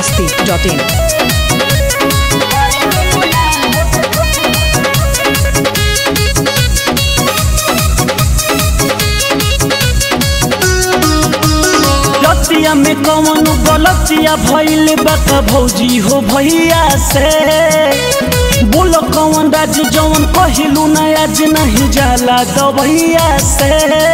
masti.in. लतिया में कौन गलतिया भइल बका भौजी हो भैया से बोलो कौन राज जौन कहिलू ना आज नहीं जाला दबैया से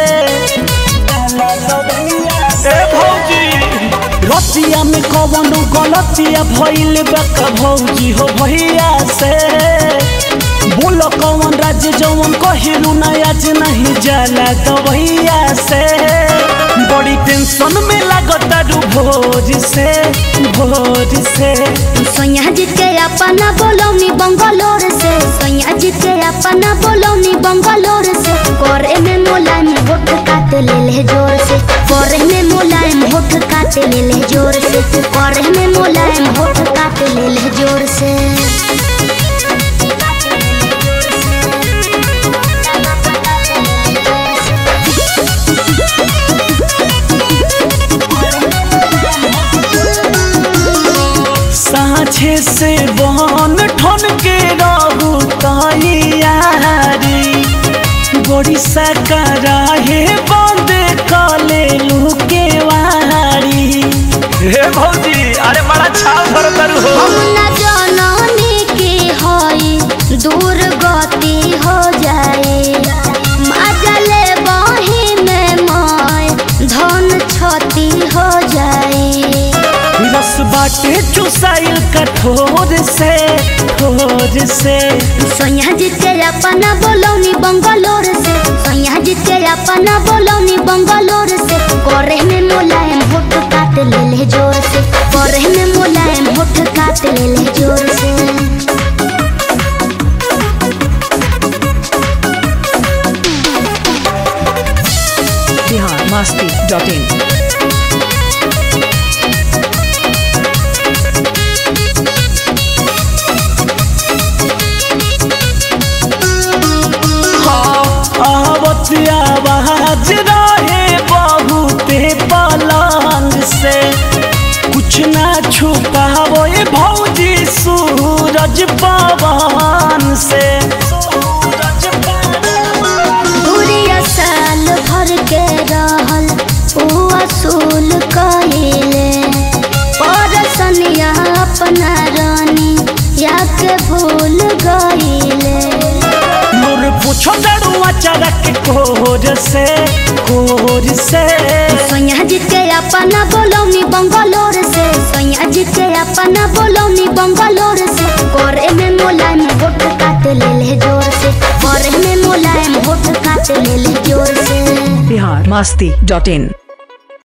ए भौजी लतिया में कौन गलतिया भइल बका भौजी हो भैया से बोलो कौन राज जौन कहिलू ना आज नहीं जाला दबैया से बड़ी टेंशन में लागता रू भोज से भोज से सोनिया जी के अपना बोलौनी बंगलोर से सोनिया जी के अपना बोलौनी बंगलोर से करे में मुलायम होठ काट ले ले जोर से करे में मुलायम होठ काट ले ले जोर से करे में मुलायम होठ काट ले ले जोर से साँझे से बन ठन के रहू तैयारी बड़ी सकरा हे बंद कले लुके वारी हे भौजी अरे बड़ा छाव भर करू हो हम न जननी की होई दूर गति हो जाए मजले बही में मोय धन क्षति हो जाए रस बाटे चुसाइल कठोर से ठोर से सोनिया जी के अपना बोलौनी बंगलोर से सोनिया जी के अपना बोलौनी बंगलोर से करे में मुलायम होठ काट ले ले जोर से करे में मुलायम होठ काट ले ले जोर से Bihar masti.in. आवत आवाज रहे बहुते पलंग से कुछ ना छुपावो ये भौजी सूरज पवन से सूरज पवन दूरिया साल भर के रहल ऊ असूल कहिले परसनिया अपना रानी या के भूल गईले मोर पूछो दड़ुआ चरक कोर से कोर से सोनिया जी के अपना बोलौनी बंगलोर से सोनिया जी के अपना बोलौनी बंगलोर से करे में मुलायम होठ काट ले ले जोर से करे में मुलायम होठ काट ले ले जोर से Bihar masti.in.